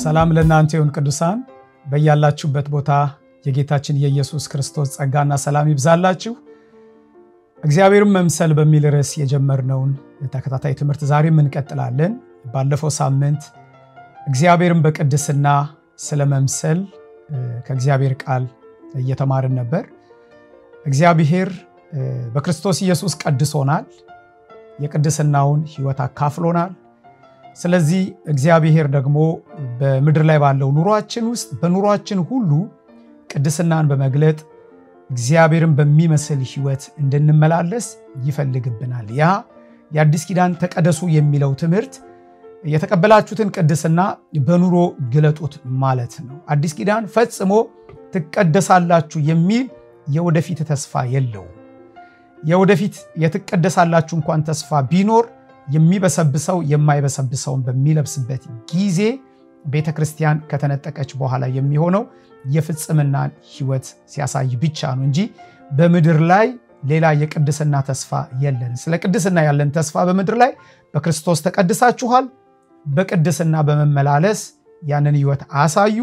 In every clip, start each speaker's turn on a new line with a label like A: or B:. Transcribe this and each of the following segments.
A: ሰላም ለእናንተ ይሁን ቅዱሳን፣ በያላችሁበት ቦታ የጌታችን የኢየሱስ ክርስቶስ ጸጋና ሰላም ይብዛላችሁ። እግዚአብሔርን መምሰል በሚል ርዕስ የጀመርነውን ተከታታይ ትምህርት ዛሬም እንቀጥላለን። ባለፈው ሳምንት እግዚአብሔርን በቅድስና ስለ መምሰል ከእግዚአብሔር ቃል እየተማርን ነበር። እግዚአብሔር በክርስቶስ ኢየሱስ ቀድሶናል፣ የቅድስናውን ሕይወት አካፍሎናል። ስለዚህ እግዚአብሔር ደግሞ በምድር ላይ ባለው ኑሯችን ውስጥ በኑሯችን ሁሉ ቅድስናን በመግለጥ እግዚአብሔርን በሚመስል ሕይወት እንድንመላለስ ይፈልግብናል። ያ የአዲስ ኪዳን ተቀደሱ የሚለው ትምህርት የተቀበላችሁትን ቅድስና በኑሮ ግለጡት ማለት ነው። አዲስ ኪዳን ፈጽሞ ትቀደሳላችሁ የሚል የወደፊት ተስፋ የለውም። የወደፊት የትቀደሳላችሁ እንኳን ተስፋ ቢኖር የሚበሰብሰው የማይበሰብሰውን በሚለብስበት ጊዜ ቤተ ክርስቲያን ከተነጠቀች በኋላ የሚሆነው የፍጽምናን ሕይወት ሲያሳይ ብቻ ነው እንጂ በምድር ላይ ሌላ የቅድስና ተስፋ የለን። ስለ ቅድስና ያለን ተስፋ በምድር ላይ በክርስቶስ ተቀድሳችኋል፣ በቅድስና በመመላለስ ያንን ሕይወት አሳዩ።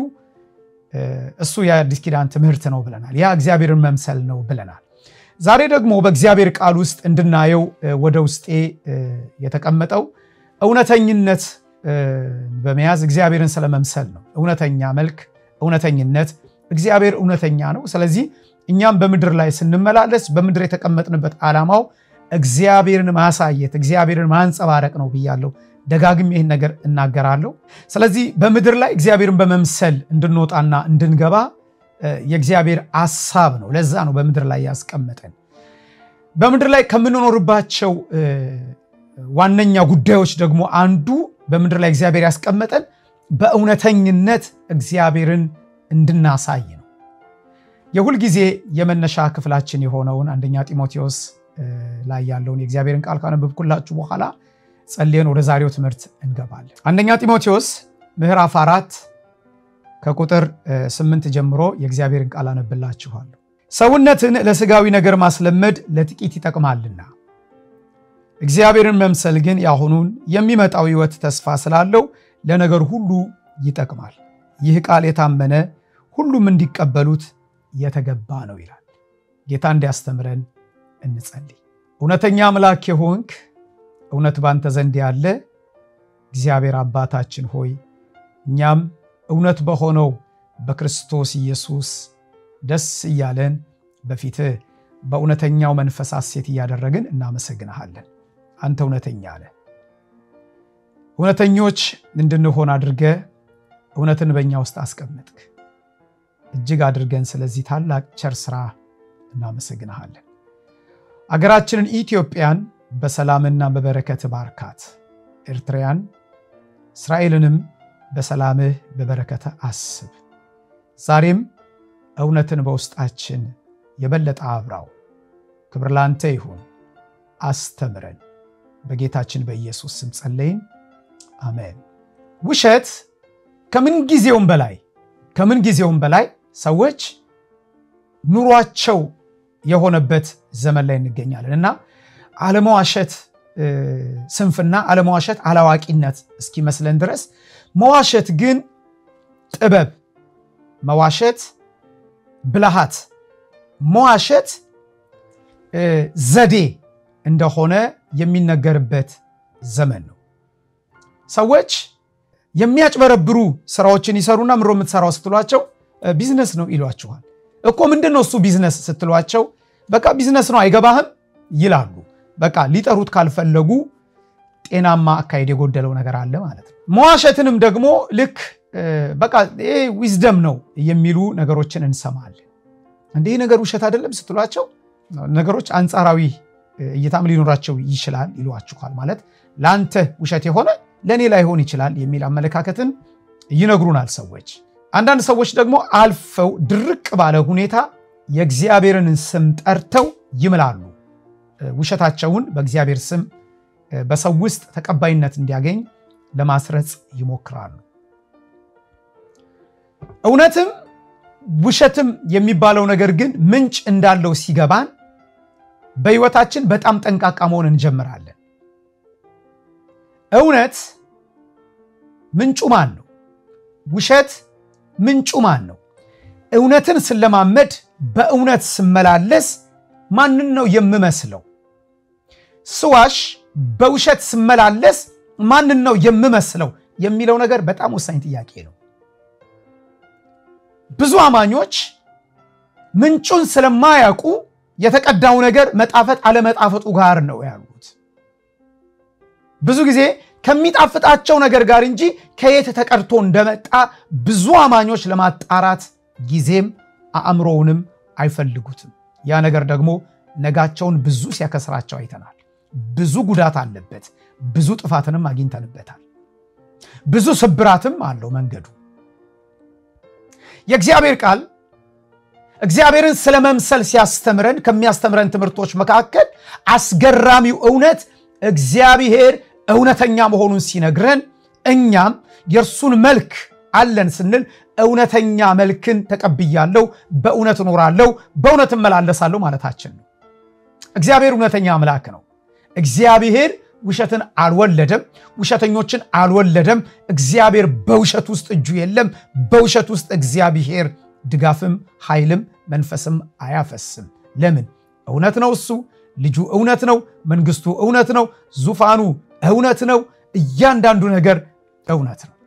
A: እሱ የአዲስ ኪዳን ትምህርት ነው ብለናል። ያ እግዚአብሔርን መምሰል ነው ብለናል። ዛሬ ደግሞ በእግዚአብሔር ቃል ውስጥ እንድናየው ወደ ውስጤ የተቀመጠው እውነተኝነት በመያዝ እግዚአብሔርን ስለመምሰል ነው። እውነተኛ መልክ፣ እውነተኝነት። እግዚአብሔር እውነተኛ ነው። ስለዚህ እኛም በምድር ላይ ስንመላለስ በምድር የተቀመጥንበት ዓላማው እግዚአብሔርን ማሳየት፣ እግዚአብሔርን ማንጸባረቅ ነው ብያለሁ። ደጋግም ይህን ነገር እናገራለሁ። ስለዚህ በምድር ላይ እግዚአብሔርን በመምሰል እንድንወጣና እንድንገባ የእግዚአብሔር አሳብ ነው። ለዛ ነው በምድር ላይ ያስቀመጠን። በምድር ላይ ከምንኖርባቸው ዋነኛ ጉዳዮች ደግሞ አንዱ በምድር ላይ እግዚአብሔር ያስቀመጠን በእውነተኝነት እግዚአብሔርን እንድናሳይ ነው። የሁልጊዜ የመነሻ ክፍላችን የሆነውን አንደኛ ጢሞቴዎስ ላይ ያለውን የእግዚአብሔርን ቃል ካነበብኩላችሁ በኋላ ጸልየን ወደ ዛሬው ትምህርት እንገባለን። አንደኛ ጢሞቴዎስ ምዕራፍ አራት ከቁጥር ስምንት ጀምሮ የእግዚአብሔርን ቃል አነብላችኋለሁ። ሰውነትን ለስጋዊ ነገር ማስለመድ ለጥቂት ይጠቅማልና እግዚአብሔርን መምሰል ግን የአሁኑን የሚመጣው ሕይወት ተስፋ ስላለው ለነገር ሁሉ ይጠቅማል። ይህ ቃል የታመነ ሁሉም እንዲቀበሉት የተገባ ነው ይላል። ጌታ እንዲያስተምረን እንጸልይ። እውነተኛ አምላክ የሆንክ እውነት ባንተ ዘንድ ያለ እግዚአብሔር አባታችን ሆይ እኛም እውነት በሆነው በክርስቶስ ኢየሱስ ደስ እያለን በፊትህ በእውነተኛው መንፈስ ሐሴት እያደረግን እናመሰግንሃለን። አንተ እውነተኛ ነህ። እውነተኞች እንድንሆን አድርገ እውነትን በእኛ ውስጥ አስቀመጥክ። እጅግ አድርገን ስለዚህ ታላቅ ቸር ስራ እናመሰግንሃለን። አገራችንን ኢትዮጵያን በሰላምና በበረከት ባርካት። ኤርትራያን እስራኤልንም በሰላምህ በበረከተ አስብ። ዛሬም እውነትን በውስጣችን የበለጠ አብራው። ክብር ላንተ ይሁን። አስተምረን። በጌታችን በኢየሱስ ስም ጸለይን፣ አሜን። ውሸት ከምን ጊዜውም በላይ ከምን ጊዜውም በላይ ሰዎች ኑሯቸው የሆነበት ዘመን ላይ እንገኛለን እና አለመዋሸት ስንፍና፣ አለመዋሸት አላዋቂነት እስኪመስለን ድረስ መዋሸት ግን ጥበብ፣ መዋሸት ብልሃት፣ መዋሸት ዘዴ እንደሆነ የሚነገርበት ዘመን ነው። ሰዎች የሚያጭበረብሩ ስራዎችን ይሰሩና ምሮ የምትሰራው ስትሏቸው ቢዝነስ ነው ይሏችኋል። እኮ ምንድን ነው እሱ ቢዝነስ ስትሏቸው በቃ ቢዝነስ ነው አይገባህም ይላሉ። በቃ ሊጠሩት ካልፈለጉ ጤናማ አካሄድ የጎደለው ነገር አለ ማለት ነው። መዋሸትንም ደግሞ ልክ በቃ ይሄ ዊዝደም ነው የሚሉ ነገሮችን እንሰማለን። እንዲህ ነገር ውሸት አይደለም ስትሏቸው ነገሮች አንጻራዊ እይታም ሊኖራቸው ይችላል ይሏችኋል። ማለት ለአንተ ውሸት የሆነ ለእኔ ላይሆን ይችላል የሚል አመለካከትን ይነግሩናል ሰዎች። አንዳንድ ሰዎች ደግሞ አልፈው ድርቅ ባለ ሁኔታ የእግዚአብሔርን ስም ጠርተው ይምላሉ። ውሸታቸውን በእግዚአብሔር ስም በሰው ውስጥ ተቀባይነት እንዲያገኝ ለማስረጽ ይሞክራሉ። እውነትም ውሸትም የሚባለው ነገር ግን ምንጭ እንዳለው ሲገባን በሕይወታችን በጣም ጠንቃቃ መሆን እንጀምራለን። እውነት ምንጩ ማን ነው? ውሸት ምንጩ ማን ነው? እውነትን ስለማመድ በእውነት ስመላለስ ማንን ነው የምመስለው? ስዋሽ በውሸት ስመላለስ ማንን ነው የምመስለው የሚለው ነገር በጣም ወሳኝ ጥያቄ ነው። ብዙ አማኞች ምንጩን ስለማያውቁ የተቀዳው ነገር መጣፈጥ አለመጣፈጡ ጋር ነው ያሉት። ብዙ ጊዜ ከሚጣፍጣቸው ነገር ጋር እንጂ ከየት ተቀድቶ እንደመጣ ብዙ አማኞች ለማጣራት ጊዜም አእምሮውንም አይፈልጉትም። ያ ነገር ደግሞ ነጋቸውን ብዙ ሲያከስራቸው አይተናል። ብዙ ጉዳት አለበት። ብዙ ጥፋትንም አግኝተንበታል። ብዙ ስብራትም አለው መንገዱ። የእግዚአብሔር ቃል እግዚአብሔርን ስለ መምሰል ሲያስተምረን ከሚያስተምረን ትምህርቶች መካከል አስገራሚው እውነት እግዚአብሔር እውነተኛ መሆኑን ሲነግረን እኛም የእርሱን መልክ አለን ስንል እውነተኛ መልክን ተቀብያለሁ፣ በእውነት እኖራለሁ፣ በእውነት እመላለሳለሁ ማለታችን ነው። እግዚአብሔር እውነተኛ አምላክ ነው። እግዚአብሔር ውሸትን አልወለደም፣ ውሸተኞችን አልወለደም። እግዚአብሔር በውሸት ውስጥ እጁ የለም። በውሸት ውስጥ እግዚአብሔር ድጋፍም ኃይልም መንፈስም አያፈስም። ለምን? እውነት ነው። እሱ ልጁ እውነት ነው። መንግስቱ እውነት ነው። ዙፋኑ እውነት ነው። እያንዳንዱ ነገር እውነት ነው።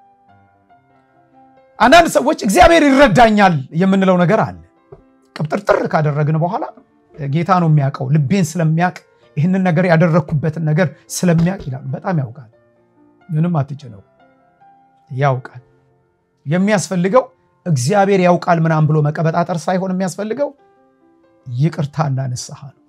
A: አንዳንድ ሰዎች እግዚአብሔር ይረዳኛል የምንለው ነገር አለ። ቅብጥርጥር ካደረግን በኋላ ጌታ ነው የሚያውቀው፣ ልቤን ስለሚያውቅ ይህንን ነገር ያደረግኩበትን ነገር ስለሚያውቅ ይላሉ። በጣም ያውቃል። ምንም አትጭነው፣ ያውቃል። የሚያስፈልገው እግዚአብሔር ያውቃል ምናምን ብሎ መቀበጣጠር ሳይሆን የሚያስፈልገው ይቅርታና ንስሐ ነው።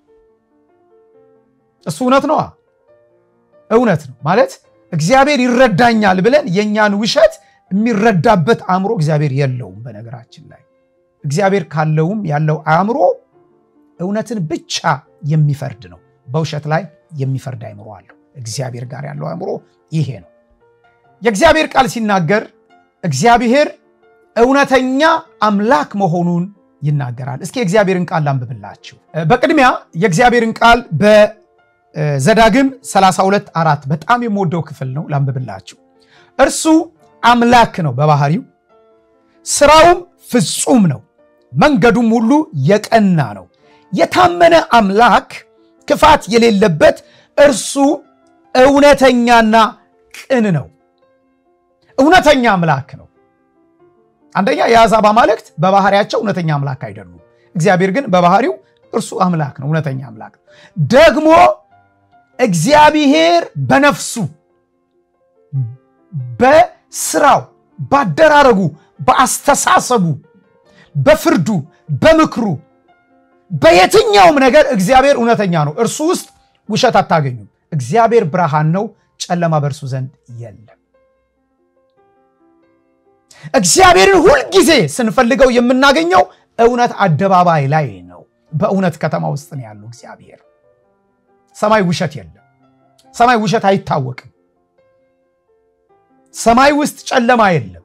A: እሱ እውነት ነዋ፣ እውነት ነው ማለት እግዚአብሔር ይረዳኛል ብለን የእኛን ውሸት የሚረዳበት አእምሮ እግዚአብሔር የለውም። በነገራችን ላይ እግዚአብሔር ካለውም ያለው አእምሮ እውነትን ብቻ የሚፈርድ ነው። በውሸት ላይ የሚፈርድ አእምሮ አለው። እግዚአብሔር ጋር ያለው አእምሮ ይሄ ነው። የእግዚአብሔር ቃል ሲናገር እግዚአብሔር እውነተኛ አምላክ መሆኑን ይናገራል። እስኪ የእግዚአብሔርን ቃል ላንብብላችሁ። በቅድሚያ የእግዚአብሔርን ቃል በዘዳግም 32 አራት በጣም የምወደው ክፍል ነው። ላንብብላችሁ። እርሱ አምላክ ነው በባህሪው፣ ስራውም ፍጹም ነው፣ መንገዱም ሁሉ የቀና ነው። የታመነ አምላክ ክፋት የሌለበት እርሱ እውነተኛና ቅን ነው። እውነተኛ አምላክ ነው። አንደኛ የአሕዛብ አማልክት በባህሪያቸው እውነተኛ አምላክ አይደሉም። እግዚአብሔር ግን በባህሪው እርሱ አምላክ ነው፣ እውነተኛ አምላክ ነው። ደግሞ እግዚአብሔር በነፍሱ በስራው፣ ባደራረጉ፣ በአስተሳሰቡ፣ በፍርዱ፣ በምክሩ በየትኛውም ነገር እግዚአብሔር እውነተኛ ነው። እርሱ ውስጥ ውሸት አታገኙም። እግዚአብሔር ብርሃን ነው፣ ጨለማ በእርሱ ዘንድ የለም። እግዚአብሔርን ሁልጊዜ ስንፈልገው የምናገኘው እውነት አደባባይ ላይ ነው። በእውነት ከተማ ውስጥ ነው ያለው እግዚአብሔር። ሰማይ ውሸት የለም። ሰማይ ውሸት አይታወቅም። ሰማይ ውስጥ ጨለማ የለም።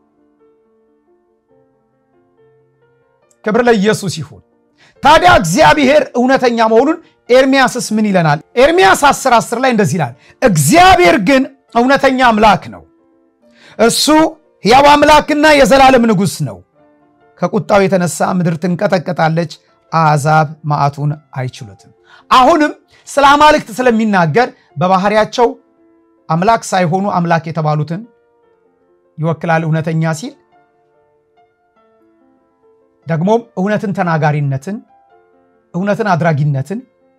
A: ክብር ለኢየሱስ ይሁን። ታዲያ እግዚአብሔር እውነተኛ መሆኑን ኤርሚያስስ ምን ይለናል? ኤርሚያስ 10 10 ላይ እንደዚህ ይላል፣ እግዚአብሔር ግን እውነተኛ አምላክ ነው፣ እርሱ ሕያው አምላክና የዘላለም ንጉሥ ነው። ከቁጣው የተነሳ ምድር ትንቀጠቀጣለች፣ አሕዛብ መዓቱን አይችሉትም። አሁንም ስለ አማልክት ስለሚናገር በባህሪያቸው አምላክ ሳይሆኑ አምላክ የተባሉትን ይወክላል እውነተኛ ሲል ደግሞም እውነትን ተናጋሪነትን፣ እውነትን አድራጊነትን፣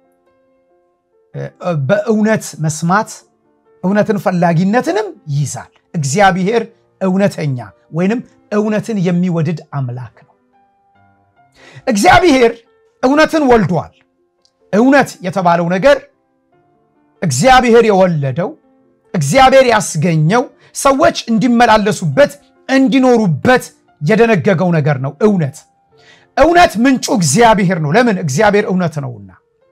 A: በእውነት መስማት፣ እውነትን ፈላጊነትንም ይይዛል። እግዚአብሔር እውነተኛ ወይንም እውነትን የሚወድድ አምላክ ነው። እግዚአብሔር እውነትን ወልዷል። እውነት የተባለው ነገር እግዚአብሔር የወለደው እግዚአብሔር ያስገኘው ሰዎች እንዲመላለሱበት እንዲኖሩበት የደነገገው ነገር ነው። እውነት እውነት ምንጩ እግዚአብሔር ነው። ለምን? እግዚአብሔር እውነት ነውና።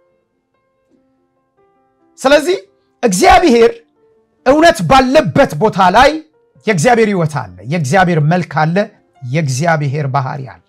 A: ስለዚህ እግዚአብሔር እውነት ባለበት ቦታ ላይ የእግዚአብሔር ሕይወት አለ፣ የእግዚአብሔር መልክ አለ፣ የእግዚአብሔር ባህሪ አለ።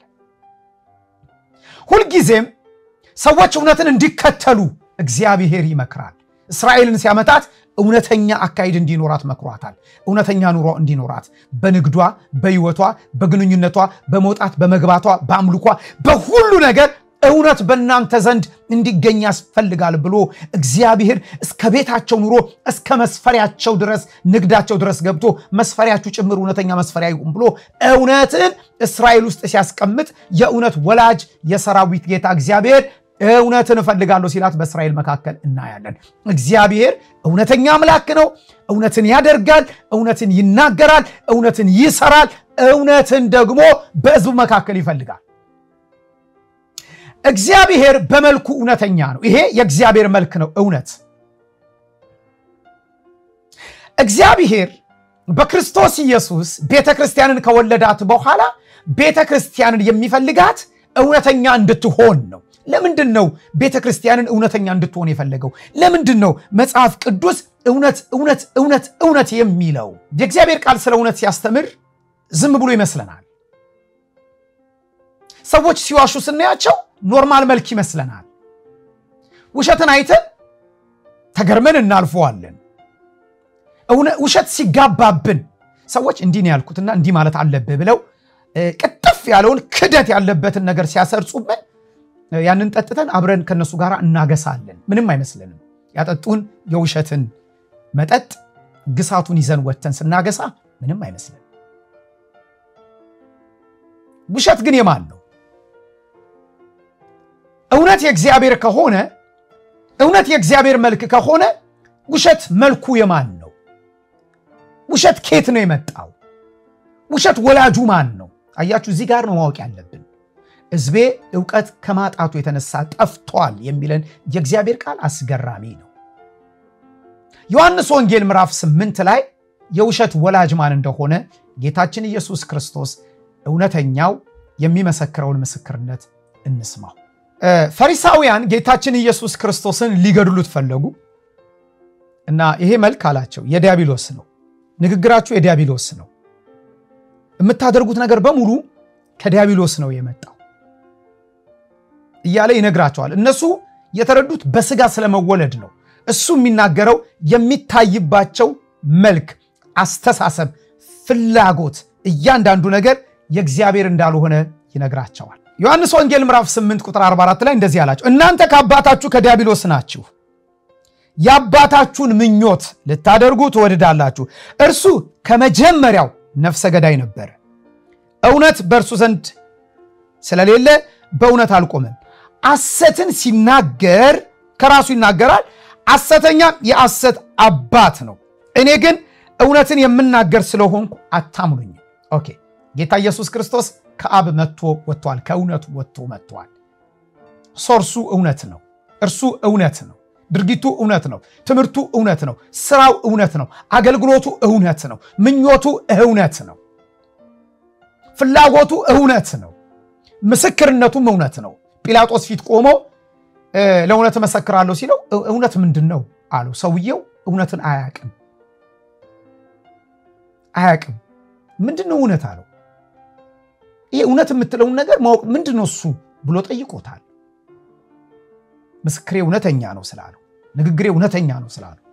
A: ሁልጊዜም ሰዎች እውነትን እንዲከተሉ እግዚአብሔር ይመክራል። እስራኤልን ሲያመጣት እውነተኛ አካሄድ እንዲኖራት መክሯታል። እውነተኛ ኑሮ እንዲኖራት በንግዷ፣ በሕይወቷ፣ በግንኙነቷ፣ በመውጣት በመግባቷ፣ በአምልኳ፣ በሁሉ ነገር እውነት በእናንተ ዘንድ እንዲገኝ ያስፈልጋል ብሎ እግዚአብሔር እስከ ቤታቸው ኑሮ እስከ መስፈሪያቸው ድረስ ንግዳቸው ድረስ ገብቶ መስፈሪያችሁ ጭምር እውነተኛ መስፈሪያ ይሁን ብሎ እውነትን እስራኤል ውስጥ ሲያስቀምጥ የእውነት ወላጅ የሰራዊት ጌታ እግዚአብሔር እውነትን እፈልጋለሁ ሲላት በእስራኤል መካከል እናያለን። እግዚአብሔር እውነተኛ አምላክ ነው። እውነትን ያደርጋል፣ እውነትን ይናገራል፣ እውነትን ይሰራል፣ እውነትን ደግሞ በሕዝቡ መካከል ይፈልጋል። እግዚአብሔር በመልኩ እውነተኛ ነው። ይሄ የእግዚአብሔር መልክ ነው፣ እውነት። እግዚአብሔር በክርስቶስ ኢየሱስ ቤተ ክርስቲያንን ከወለዳት በኋላ ቤተ ክርስቲያንን የሚፈልጋት እውነተኛ እንድትሆን ነው። ለምንድን ነው ቤተ ክርስቲያንን እውነተኛ እንድትሆን የፈለገው? ለምንድን ነው መጽሐፍ ቅዱስ እውነት እውነት እውነት እውነት የሚለው? የእግዚአብሔር ቃል ስለ እውነት ሲያስተምር ዝም ብሎ ይመስለናል። ሰዎች ሲዋሹ ስናያቸው ኖርማል መልክ ይመስለናል። ውሸትን አይተን ተገርመን እናልፈዋለን። ውሸት ሲጋባብን ሰዎች እንዲህ ነው ያልኩትና እንዲህ ማለት አለብህ ብለው ቅጥፍ ያለውን ክደት ያለበትን ነገር ሲያሰርጹብን ያንን ጠጥተን አብረን ከነሱ ጋር እናገሳለን። ምንም አይመስልንም። ያጠጡን የውሸትን መጠጥ ግሳቱን ይዘን ወጥተን ስናገሳ ምንም አይመስልን። ውሸት ግን የማን ነው? እውነት የእግዚአብሔር ከሆነ እውነት የእግዚአብሔር መልክ ከሆነ ውሸት መልኩ የማን ነው? ውሸት ኬት ነው የመጣው? ውሸት ወላጁ ማን ነው? አያችሁ፣ እዚህ ጋር ነው ማወቅ ያለብን። ሕዝቤ እውቀት ከማጣቱ የተነሳ ጠፍቷል የሚለን የእግዚአብሔር ቃል አስገራሚ ነው። ዮሐንስ ወንጌል ምዕራፍ ስምንት ላይ የውሸት ወላጅ ማን እንደሆነ ጌታችን ኢየሱስ ክርስቶስ እውነተኛው የሚመሰክረውን ምስክርነት እንስማው። ፈሪሳውያን ጌታችን ኢየሱስ ክርስቶስን ሊገድሉት ፈለጉ እና ይሄ መልክ አላቸው የዲያብሎስ ነው፣ ንግግራችሁ የዲያብሎስ ነው፣ የምታደርጉት ነገር በሙሉ ከዲያብሎስ ነው የመጣው እያለ ይነግራቸዋል። እነሱ የተረዱት በስጋ ስለመወለድ ነው። እሱ የሚናገረው የሚታይባቸው መልክ፣ አስተሳሰብ፣ ፍላጎት፣ እያንዳንዱ ነገር የእግዚአብሔር እንዳልሆነ ይነግራቸዋል። ዮሐንስ ወንጌል ምዕራፍ 8 ቁጥር 44 ላይ እንደዚህ አላቸው፣ እናንተ ከአባታችሁ ከዲያብሎስ ናችሁ፣ የአባታችሁን ምኞት ልታደርጉ ትወድዳላችሁ። እርሱ ከመጀመሪያው ነፍሰ ገዳይ ነበረ፣ እውነት በእርሱ ዘንድ ስለሌለ በእውነት አልቆመም። ሐሰትን ሲናገር ከራሱ ይናገራል፣ ሐሰተኛም የሐሰት አባት ነው። እኔ ግን እውነትን የምናገር ስለሆንኩ አታምኑኝም። ኦኬ ጌታ ኢየሱስ ክርስቶስ ከአብ መጥቶ ወጥቷል። ከእውነቱ ወጥቶ መጥቷል። ሶርሱ እውነት ነው። እርሱ እውነት ነው። ድርጊቱ እውነት ነው። ትምህርቱ እውነት ነው። ስራው እውነት ነው። አገልግሎቱ እውነት ነው። ምኞቱ እውነት ነው። ፍላጎቱ እውነት ነው። ምስክርነቱም እውነት ነው። ጲላጦስ ፊት ቆሞ ለእውነት እመሰክራለሁ ሲለው እውነት ምንድን ነው አለው። ሰውየው እውነትን አያቅም አያቅም። ምንድን ነው እውነት አለው። ይሄ እውነት የምትለውን ነገር ማወቅ ምንድን ነው እሱ ብሎ ጠይቆታል። ምስክሬ እውነተኛ ነው ስላለው፣ ንግግሬ እውነተኛ ነው ስላለው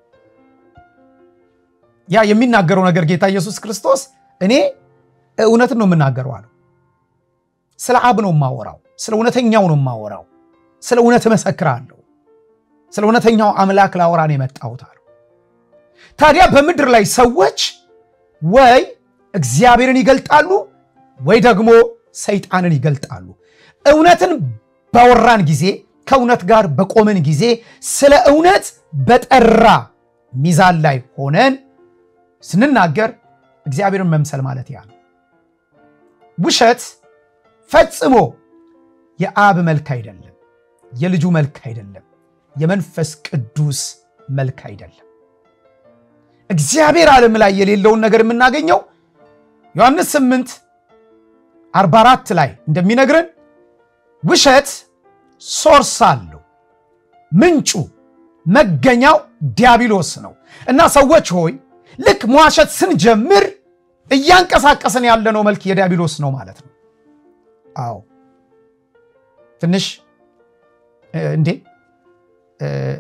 A: ያ የሚናገረው ነገር ጌታ ኢየሱስ ክርስቶስ እኔ እውነትን ነው የምናገረው አለው። ስለ አብ ነው የማወራው፣ ስለ እውነተኛው ነው የማወራው፣ ስለ እውነት እመሰክራለሁ፣ ስለ እውነተኛው አምላክ ላወራ ነው የመጣሁት አለው። ታዲያ በምድር ላይ ሰዎች ወይ እግዚአብሔርን ይገልጣሉ ወይ ደግሞ ሰይጣንን ይገልጣሉ። እውነትን ባወራን ጊዜ ከእውነት ጋር በቆምን ጊዜ ስለ እውነት በጠራ ሚዛን ላይ ሆነን ስንናገር እግዚአብሔርን መምሰል ማለት ያ ነው። ውሸት ፈጽሞ የአብ መልክ አይደለም፣ የልጁ መልክ አይደለም፣ የመንፈስ ቅዱስ መልክ አይደለም። እግዚአብሔር ዓለም ላይ የሌለውን ነገር የምናገኘው ዮሐንስ 8 44 ላይ እንደሚነግረን ውሸት ሶርስ አለው። ምንጩ መገኛው ዲያብሎስ ነው እና ሰዎች ሆይ ልክ መዋሸት ስንጀምር እያንቀሳቀስን ያለነው መልክ የዲያብሎስ ነው ማለት ነው። አዎ ትንሽ እንዴ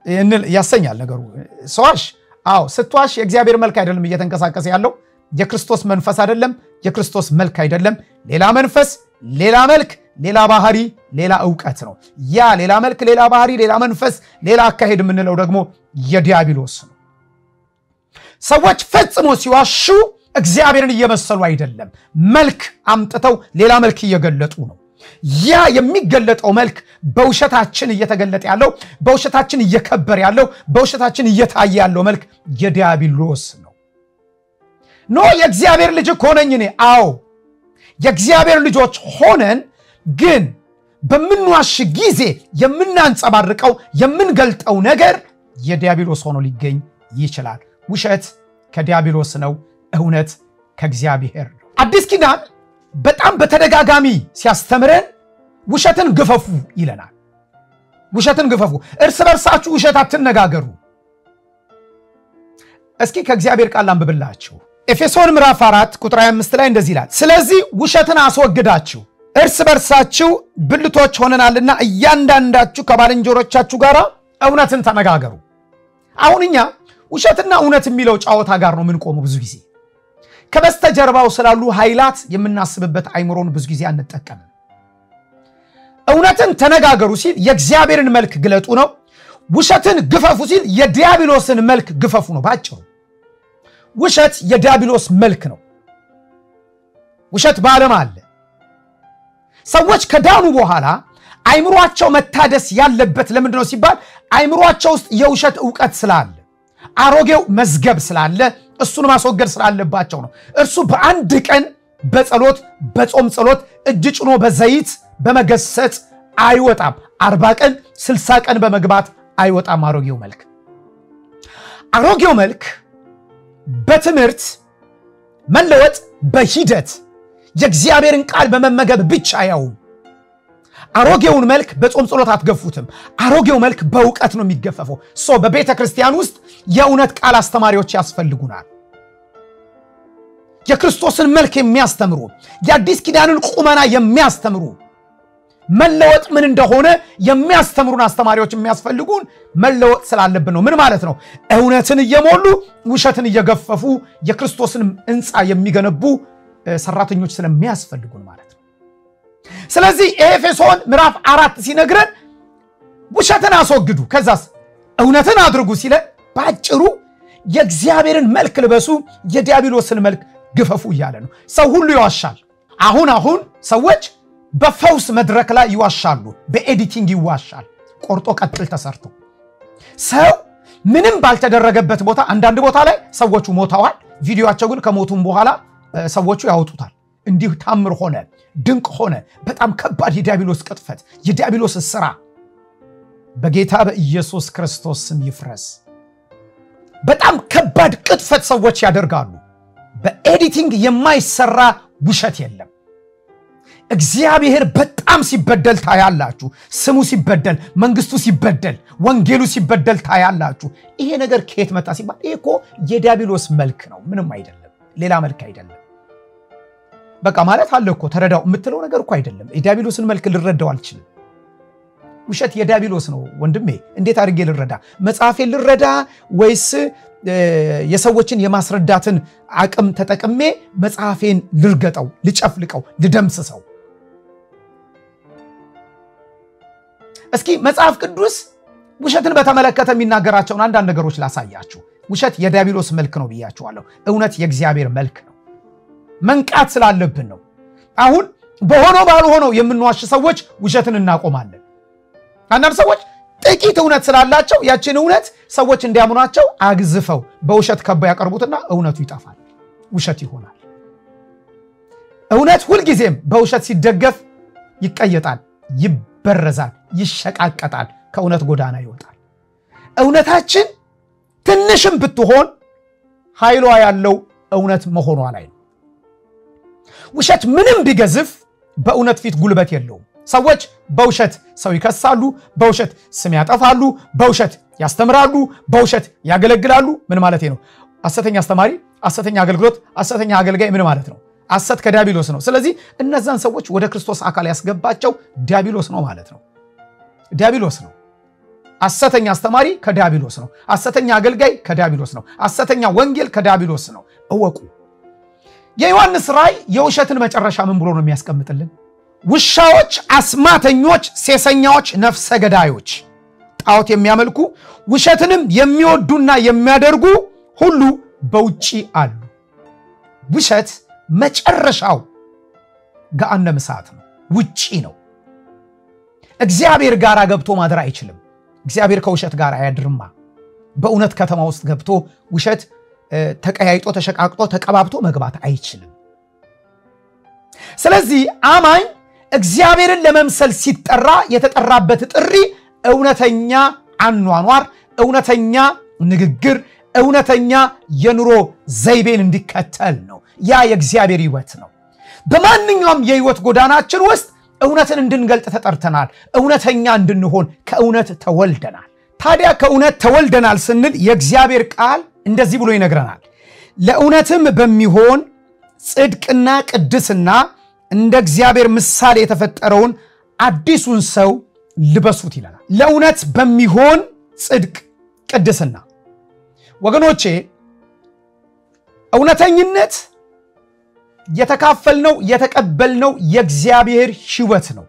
A: ያሰኛል ነገሩ። ሰዋሽ አዎ ስትዋሽ የእግዚአብሔር መልክ አይደለም እየተንቀሳቀሰ ያለው የክርስቶስ መንፈስ አይደለም፣ የክርስቶስ መልክ አይደለም። ሌላ መንፈስ፣ ሌላ መልክ፣ ሌላ ባህሪ፣ ሌላ እውቀት ነው። ያ ሌላ መልክ፣ ሌላ ባህሪ፣ ሌላ መንፈስ፣ ሌላ አካሄድ የምንለው ደግሞ የዲያብሎስ ነው። ሰዎች ፈጽሞ ሲዋሹ እግዚአብሔርን እየመሰሉ አይደለም፣ መልክ አምጥተው ሌላ መልክ እየገለጡ ነው። ያ የሚገለጠው መልክ በውሸታችን እየተገለጠ ያለው በውሸታችን እየከበር ያለው በውሸታችን እየታየ ያለው መልክ የዲያብሎስ ነው። ኖ የእግዚአብሔር ልጅ እኮ ነኝ እኔ። አዎ የእግዚአብሔር ልጆች ሆነን ግን በምንዋሽ ጊዜ የምናንጸባርቀው የምንገልጠው ነገር የዲያብሎስ ሆኖ ሊገኝ ይችላል። ውሸት ከዲያብሎስ ነው፣ እውነት ከእግዚአብሔር ነው። አዲስ ኪዳን በጣም በተደጋጋሚ ሲያስተምረን ውሸትን ግፈፉ ይለናል። ውሸትን ግፈፉ፣ እርስ በርሳችሁ ውሸት አትነጋገሩ። እስኪ ከእግዚአብሔር ቃል አንብብላችሁ ኤፌሶን ምዕራፍ 4 ቁጥር 25 ላይ እንደዚህ ይላል፣ ስለዚህ ውሸትን አስወግዳችሁ እርስ በርሳችሁ ብልቶች ሆነናልና እያንዳንዳችሁ ከባልንጀሮቻችሁ ጋር እውነትን ተነጋገሩ። አሁን እኛ ውሸትና እውነት የሚለው ጨዋታ ጋር ነው የምንቆመው ብዙ ጊዜ ከበስተጀርባው ስላሉ ኃይላት የምናስብበት አይምሮን ብዙ ጊዜ አንጠቀምም። እውነትን ተነጋገሩ ሲል የእግዚአብሔርን መልክ ግለጡ ነው። ውሸትን ግፈፉ ሲል የዲያብሎስን መልክ ግፈፉ ነው። ባጭሩ ውሸት የዲያብሎስ መልክ ነው። ውሸት በዓለም አለ። ሰዎች ከዳኑ በኋላ አይምሯቸው መታደስ ያለበት ለምንድን ነው ሲባል አይምሯቸው ውስጥ የውሸት እውቀት ስላለ አሮጌው መዝገብ ስላለ እሱን ማስወገድ ስላለባቸው ነው። እርሱ በአንድ ቀን በጸሎት በጾም ጸሎት እጅ ጭኖ በዘይት በመገሰጽ አይወጣም። አርባ ቀን ስልሳ ቀን በመግባት አይወጣም። አሮጌው መልክ አሮጌው መልክ በትምህርት መለወጥ በሂደት የእግዚአብሔርን ቃል በመመገብ ብቻ አያውም። አሮጌውን መልክ በጾም ጸሎት አትገፉትም። አሮጌው መልክ በእውቀት ነው የሚገፈፈው። ሶ በቤተ ክርስቲያን ውስጥ የእውነት ቃል አስተማሪዎች ያስፈልጉናል። የክርስቶስን መልክ የሚያስተምሩ የአዲስ ኪዳንን ቁመና የሚያስተምሩ መለወጥ ምን እንደሆነ የሚያስተምሩን አስተማሪዎች የሚያስፈልጉን መለወጥ ስላለብን ነው። ምን ማለት ነው? እውነትን እየሞሉ ውሸትን እየገፈፉ የክርስቶስን ሕንፃ የሚገነቡ ሰራተኞች ስለሚያስፈልጉን ማለት ነው። ስለዚህ ኤፌሶን ምዕራፍ አራት ሲነግረን ውሸትን አስወግዱ፣ ከዛስ እውነትን አድርጉ ሲለን በአጭሩ የእግዚአብሔርን መልክ ልበሱ፣ የዲያብሎስን መልክ ግፈፉ እያለ ነው። ሰው ሁሉ ይዋሻል። አሁን አሁን ሰዎች በፈውስ መድረክ ላይ ይዋሻሉ፣ በኤዲቲንግ ይዋሻል። ቆርጦ ቀጥል ተሰርቶ ሰው ምንም ባልተደረገበት ቦታ አንዳንድ ቦታ ላይ ሰዎቹ ሞተዋል። ቪዲዮቸው ግን ከሞቱም በኋላ ሰዎቹ ያወጡታል። እንዲህ ታምር ሆነ፣ ድንቅ ሆነ፣ በጣም ከባድ የዲያብሎስ ቅጥፈት፣ የዲያብሎስ ስራ በጌታ በኢየሱስ ክርስቶስ ስም ይፍረስ። በጣም ከባድ ቅጥፈት ሰዎች ያደርጋሉ። በኤዲቲንግ የማይሰራ ውሸት የለም። እግዚአብሔር በጣም ሲበደል ታያላችሁ። ስሙ ሲበደል፣ መንግስቱ ሲበደል፣ ወንጌሉ ሲበደል ታያላችሁ። ይሄ ነገር ከየት መጣ ሲባል ይሄ እኮ የዲያብሎስ መልክ ነው፣ ምንም አይደለም፣ ሌላ መልክ አይደለም። በቃ ማለት አለ እኮ ተረዳው የምትለው ነገር እኮ አይደለም። የዲያብሎስን መልክ ልረዳው አልችልም። ውሸት የዲያብሎስ ነው ወንድሜ። እንዴት አድርጌ ልረዳ? መጽሐፌን ልረዳ ወይስ የሰዎችን የማስረዳትን አቅም ተጠቅሜ መጽሐፌን ልርገጠው፣ ልጨፍልቀው፣ ልደምስሰው? እስኪ መጽሐፍ ቅዱስ ውሸትን በተመለከተ የሚናገራቸውን አንዳንድ ነገሮች ላሳያችሁ። ውሸት የዲያብሎስ መልክ ነው ብያችኋለሁ። እውነት የእግዚአብሔር መልክ ነው። መንቃት ስላለብን ነው። አሁን በሆነው ባልሆነው የምንዋሽ ሰዎች ውሸትን እናቆማለን። አንዳንድ ሰዎች ጥቂት እውነት ስላላቸው ያችን እውነት ሰዎች እንዲያምኗቸው አግዝፈው በውሸት ከበው ያቀርቡትና እውነቱ ይጠፋል፣ ውሸት ይሆናል። እውነት ሁልጊዜም በውሸት ሲደገፍ ይቀየጣል፣ ይበረዛል፣ ይሸቃቀጣል፣ ከእውነት ጎዳና ይወጣል። እውነታችን ትንሽም ብትሆን ኃይሏ ያለው እውነት መሆኗ ላይ ነው። ውሸት ምንም ቢገዝፍ በእውነት ፊት ጉልበት የለውም። ሰዎች በውሸት ሰው ይከሳሉ፣ በውሸት ስም ያጠፋሉ፣ በውሸት ያስተምራሉ፣ በውሸት ያገለግላሉ። ምን ማለት ነው? ሐሰተኛ አስተማሪ፣ ሐሰተኛ አገልግሎት፣ ሐሰተኛ አገልጋይ ምን ማለት ነው? ሐሰት ከዲያብሎስ ነው። ስለዚህ እነዛን ሰዎች ወደ ክርስቶስ አካል ያስገባቸው ዲያብሎስ ነው ማለት ነው። ዲያብሎስ ነው። ሐሰተኛ አስተማሪ ከዲያብሎስ ነው። ሐሰተኛ አገልጋይ ከዲያብሎስ ነው። ሐሰተኛ ወንጌል ከዲያብሎስ ነው። እወቁ። የዮሐንስ ራእይ የውሸትን መጨረሻ ምን ብሎ ነው የሚያስቀምጥልን? ውሻዎች፣ አስማተኞች፣ ሴሰኛዎች፣ ነፍሰ ገዳዮች፣ ጣዖት የሚያመልኩ ውሸትንም የሚወዱና የሚያደርጉ ሁሉ በውጪ አሉ። ውሸት መጨረሻው ገሃነመ እሳት ነው፣ ውጪ ነው። እግዚአብሔር ጋር ገብቶ ማደር አይችልም። እግዚአብሔር ከውሸት ጋር አያድርማ። በእውነት ከተማ ውስጥ ገብቶ ውሸት ተቀያይጦ ተሸቃቅጦ ተቀባብቶ መግባት አይችልም። ስለዚህ አማኝ እግዚአብሔርን ለመምሰል ሲጠራ የተጠራበት ጥሪ እውነተኛ አኗኗር፣ እውነተኛ ንግግር፣ እውነተኛ የኑሮ ዘይቤን እንዲከተል ነው። ያ የእግዚአብሔር ሕይወት ነው። በማንኛውም የሕይወት ጎዳናችን ውስጥ እውነትን እንድንገልጥ ተጠርተናል። እውነተኛ እንድንሆን ከእውነት ተወልደናል። ታዲያ ከእውነት ተወልደናል ስንል የእግዚአብሔር ቃል እንደዚህ ብሎ ይነግረናል። ለእውነትም በሚሆን ጽድቅና ቅድስና እንደ እግዚአብሔር ምሳሌ የተፈጠረውን አዲሱን ሰው ልበሱት ይለናል። ለእውነት በሚሆን ጽድቅ፣ ቅድስና ወገኖቼ እውነተኝነት የተካፈልነው የተቀበልነው የእግዚአብሔር ሕይወት ነው።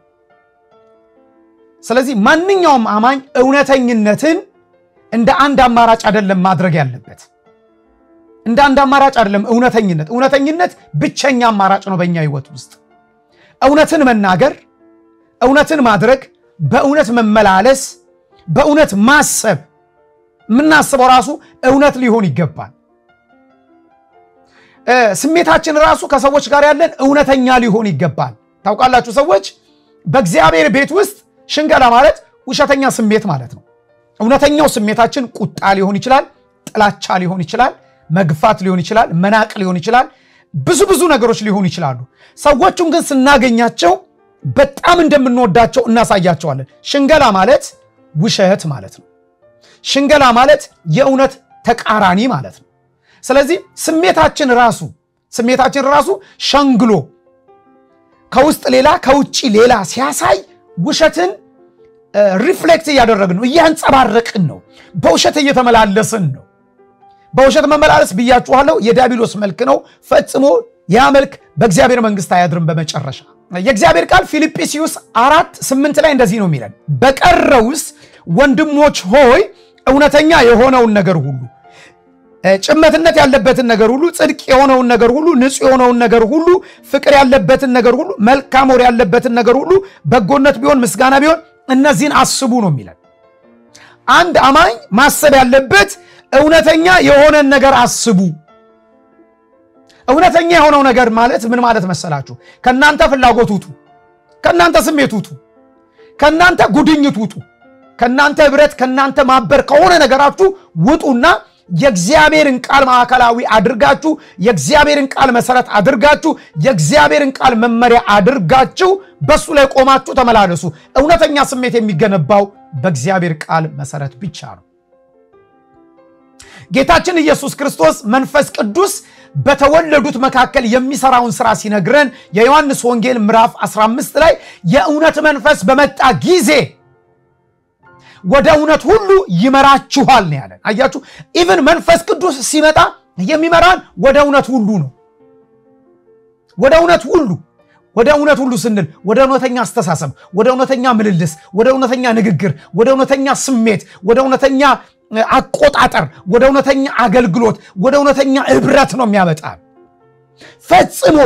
A: ስለዚህ ማንኛውም አማኝ እውነተኝነትን እንደ አንድ አማራጭ አይደለም ማድረግ ያለበት። እንደ አንድ አማራጭ አይደለም እውነተኝነት። እውነተኝነት ብቸኛ አማራጭ ነው በእኛ ሕይወት ውስጥ እውነትን መናገር፣ እውነትን ማድረግ፣ በእውነት መመላለስ፣ በእውነት ማሰብ። የምናስበው ራሱ እውነት ሊሆን ይገባል። ስሜታችን ራሱ ከሰዎች ጋር ያለን እውነተኛ ሊሆን ይገባል። ታውቃላችሁ ሰዎች በእግዚአብሔር ቤት ውስጥ ሽንገላ ማለት ውሸተኛ ስሜት ማለት ነው። እውነተኛው ስሜታችን ቁጣ ሊሆን ይችላል፣ ጥላቻ ሊሆን ይችላል፣ መግፋት ሊሆን ይችላል፣ መናቅ ሊሆን ይችላል። ብዙ ብዙ ነገሮች ሊሆኑ ይችላሉ። ሰዎቹን ግን ስናገኛቸው በጣም እንደምንወዳቸው እናሳያቸዋለን። ሽንገላ ማለት ውሸት ማለት ነው። ሽንገላ ማለት የእውነት ተቃራኒ ማለት ነው። ስለዚህ ስሜታችን ራሱ ስሜታችን ራሱ ሸንግሎ ከውስጥ ሌላ ከውጭ ሌላ ሲያሳይ ውሸትን ሪፍሌክት እያደረግን ነው፣ እያንጸባረቅን ነው፣ በውሸት እየተመላለስን ነው። በውሸት መመላለስ ብያችኋለሁ፣ የዲያብሎስ መልክ ነው። ፈጽሞ ያ መልክ በእግዚአብሔር መንግስት አያድርም። በመጨረሻ የእግዚአብሔር ቃል ፊልጵስዩስ አራት ስምንት ላይ እንደዚህ ነው የሚለን፣ በቀረውስ ወንድሞች ሆይ እውነተኛ የሆነውን ነገር ሁሉ ጭመትነት ያለበትን ነገር ሁሉ፣ ጽድቅ የሆነውን ነገር ሁሉ፣ ንጹሕ የሆነውን ነገር ሁሉ፣ ፍቅር ያለበትን ነገር ሁሉ፣ መልካም ወሬ ያለበትን ነገር ሁሉ፣ በጎነት ቢሆን ምስጋና ቢሆን እነዚህን አስቡ ነው የሚለን። አንድ አማኝ ማሰብ ያለበት እውነተኛ የሆነን ነገር አስቡ። እውነተኛ የሆነው ነገር ማለት ምን ማለት መሰላችሁ? ከእናንተ ፍላጎት ውጡ፣ ከእናንተ ስሜት ውጡ፣ ከእናንተ ጉድኝት ውጡ፣ ከእናንተ ህብረት፣ ከእናንተ ማበር ከሆነ ነገራችሁ ውጡና የእግዚአብሔርን ቃል ማዕከላዊ አድርጋችሁ የእግዚአብሔርን ቃል መሰረት አድርጋችሁ የእግዚአብሔርን ቃል መመሪያ አድርጋችሁ በሱ ላይ ቆማችሁ ተመላለሱ። እውነተኛ ስሜት የሚገነባው በእግዚአብሔር ቃል መሰረት ብቻ ነው። ጌታችን ኢየሱስ ክርስቶስ መንፈስ ቅዱስ በተወለዱት መካከል የሚሰራውን ስራ ሲነግረን የዮሐንስ ወንጌል ምዕራፍ 15 ላይ የእውነት መንፈስ በመጣ ጊዜ ወደ እውነት ሁሉ ይመራችኋል ነው ያለን። አያችሁ፣ ኢቭን መንፈስ ቅዱስ ሲመጣ የሚመራን ወደ እውነት ሁሉ ነው። ወደ እውነት ሁሉ ወደ እውነት ሁሉ ስንል ወደ እውነተኛ አስተሳሰብ፣ ወደ እውነተኛ ምልልስ፣ ወደ እውነተኛ ንግግር፣ ወደ እውነተኛ ስሜት፣ ወደ እውነተኛ አቆጣጠር፣ ወደ እውነተኛ አገልግሎት፣ ወደ እውነተኛ ህብረት ነው የሚያመጣ ፈጽሞ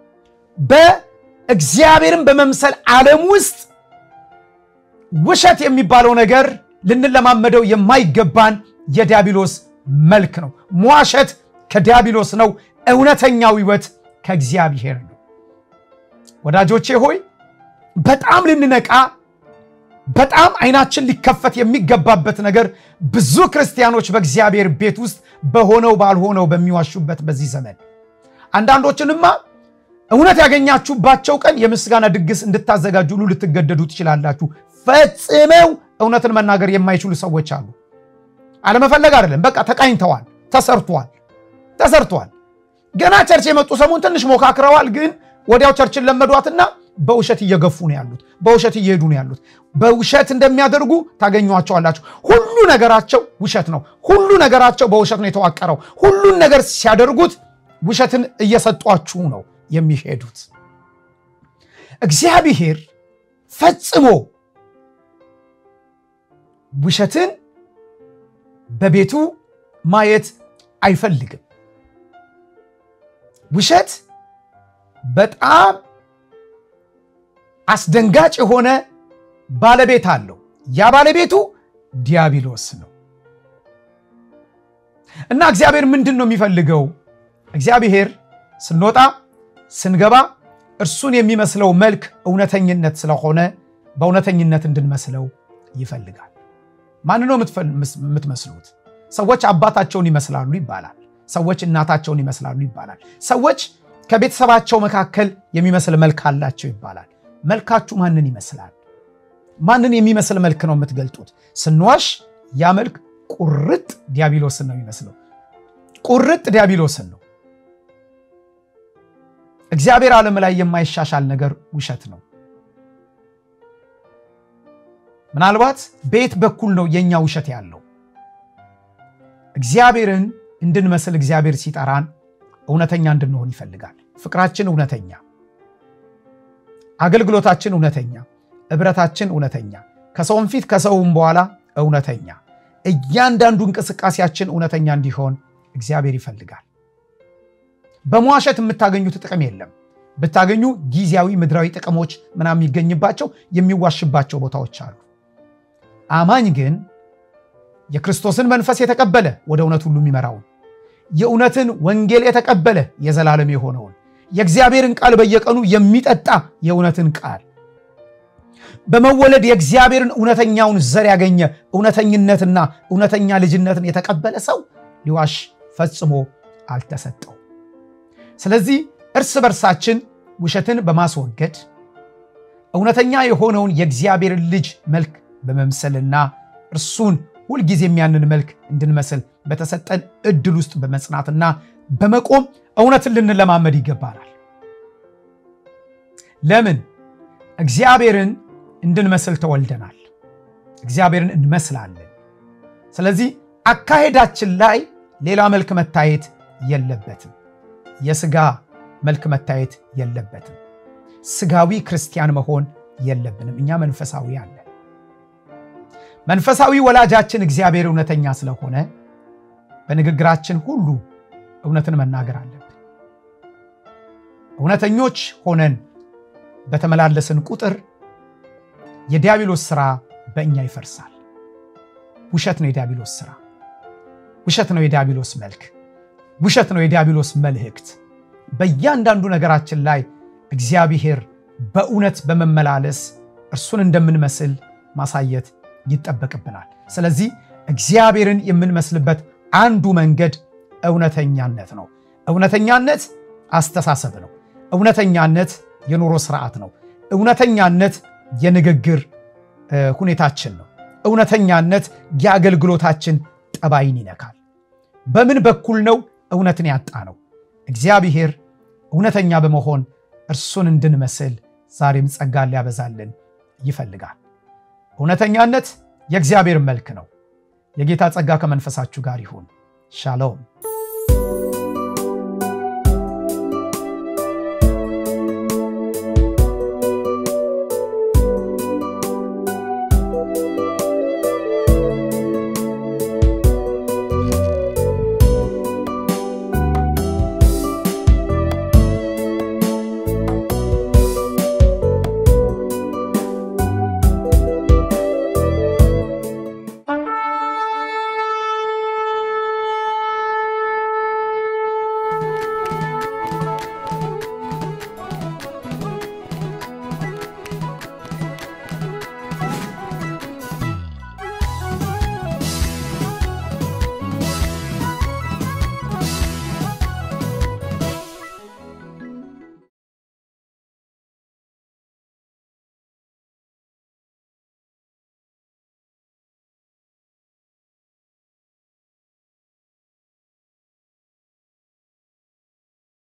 A: በእግዚአብሔርን በመምሰል ዓለም ውስጥ ውሸት የሚባለው ነገር ልንለማመደው የማይገባን የዲያብሎስ መልክ ነው። መዋሸት ከዲያብሎስ ነው። እውነተኛው ህይወት ከእግዚአብሔር ነው። ወዳጆቼ ሆይ በጣም ልንነቃ በጣም አይናችን ሊከፈት የሚገባበት ነገር ብዙ ክርስቲያኖች በእግዚአብሔር ቤት ውስጥ በሆነው ባልሆነው በሚዋሹበት በዚህ ዘመን አንዳንዶችንማ እውነት ያገኛችሁባቸው ቀን የምስጋና ድግስ እንድታዘጋጁ ሁሉ ልትገደዱ ትችላላችሁ። ፈጽመው እውነትን መናገር የማይችሉ ሰዎች አሉ። አለመፈለግ አይደለም፣ በቃ ተቃኝተዋል፣ ተሰርቷል፣ ተሰርቷል። ገና ቸርች የመጡ ሰሞን ትንሽ ሞካክረዋል፣ ግን ወዲያው ቸርችን ለመዷትና በውሸት እየገፉ ነው ያሉት። በውሸት እየሄዱ ነው ያሉት። በውሸት እንደሚያደርጉ ታገኟቸዋላችሁ። ሁሉ ነገራቸው ውሸት ነው። ሁሉ ነገራቸው በውሸት ነው የተዋቀረው። ሁሉን ነገር ሲያደርጉት ውሸትን እየሰጧችሁ ነው የሚሄዱት። እግዚአብሔር ፈጽሞ ውሸትን በቤቱ ማየት አይፈልግም። ውሸት በጣም አስደንጋጭ የሆነ ባለቤት አለው። ያ ባለቤቱ ዲያብሎስ ነው እና እግዚአብሔር ምንድን ነው የሚፈልገው? እግዚአብሔር ስንወጣ ስንገባ እርሱን የሚመስለው መልክ እውነተኝነት ስለሆነ በእውነተኝነት እንድንመስለው ይፈልጋል። ማን ነው የምትመስሉት? ሰዎች አባታቸውን ይመስላሉ ይባላል። ሰዎች እናታቸውን ይመስላሉ ይባላል። ሰዎች ከቤተሰባቸው መካከል የሚመስል መልክ አላቸው ይባላል። መልካችሁ ማንን ይመስላል? ማንን የሚመስል መልክ ነው የምትገልጡት? ስንዋሽ ያ መልክ ቁርጥ ዲያብሎስን ነው የሚመስለው። ቁርጥ ዲያብሎስን ነው። እግዚአብሔር ዓለም ላይ የማይሻሻል ነገር ውሸት ነው። ምናልባት በየት በኩል ነው የእኛ ውሸት ያለው? እግዚአብሔርን እንድንመስል እግዚአብሔር ሲጠራን እውነተኛ እንድንሆን ይፈልጋል። ፍቅራችን እውነተኛ፣ አገልግሎታችን እውነተኛ፣ እብረታችን እውነተኛ፣ ከሰውም ፊት ከሰውም በኋላ እውነተኛ፣ እያንዳንዱ እንቅስቃሴያችን እውነተኛ እንዲሆን እግዚአብሔር ይፈልጋል። በመዋሸት የምታገኙት ጥቅም የለም። ብታገኙ ጊዜያዊ ምድራዊ ጥቅሞች ምናምን የሚገኝባቸው የሚዋሽባቸው ቦታዎች አሉ። አማኝ ግን የክርስቶስን መንፈስ የተቀበለ ወደ እውነት ሁሉ የሚመራውን የእውነትን ወንጌል የተቀበለ የዘላለም የሆነውን የእግዚአብሔርን ቃል በየቀኑ የሚጠጣ የእውነትን ቃል በመወለድ የእግዚአብሔርን እውነተኛውን ዘር ያገኘ እውነተኝነትና እውነተኛ ልጅነትን የተቀበለ ሰው ሊዋሽ ፈጽሞ አልተሰጠው። ስለዚህ እርስ በርሳችን ውሸትን በማስወገድ እውነተኛ የሆነውን የእግዚአብሔርን ልጅ መልክ በመምሰልና እርሱን ሁልጊዜ የሚያንን መልክ እንድንመስል በተሰጠን እድል ውስጥ በመጽናትና በመቆም እውነትን ልንለማመድ ይገባናል። ለምን? እግዚአብሔርን እንድንመስል ተወልደናል። እግዚአብሔርን እንመስላለን። ስለዚህ አካሄዳችን ላይ ሌላ መልክ መታየት የለበትም። የስጋ መልክ መታየት የለበትም። ስጋዊ ክርስቲያን መሆን የለብንም። እኛ መንፈሳዊ አለን። መንፈሳዊ ወላጃችን እግዚአብሔር እውነተኛ ስለሆነ በንግግራችን ሁሉ እውነትን መናገር አለብን። እውነተኞች ሆነን በተመላለስን ቁጥር የዲያብሎስ ስራ በእኛ ይፈርሳል። ውሸት ነው የዲያብሎስ ስራ። ውሸት ነው የዲያብሎስ መልክ። ውሸት ነው የዲያብሎስ መልእክት። በእያንዳንዱ ነገራችን ላይ እግዚአብሔር በእውነት በመመላለስ እርሱን እንደምንመስል ማሳየት ይጠበቅብናል። ስለዚህ እግዚአብሔርን የምንመስልበት አንዱ መንገድ እውነተኛነት ነው። እውነተኛነት አስተሳሰብ ነው። እውነተኛነት የኑሮ ስርዓት ነው። እውነተኛነት የንግግር ሁኔታችን ነው። እውነተኛነት የአገልግሎታችን ጠባይን ይነካል። በምን በኩል ነው እውነትን ያጣ ነው? እግዚአብሔር እውነተኛ በመሆን እርሱን እንድንመስል ዛሬም ጸጋን ሊያበዛልን ይፈልጋል። እውነተኛነት የእግዚአብሔር መልክ ነው። የጌታ ጸጋ ከመንፈሳችሁ ጋር ይሁን። ሻሎም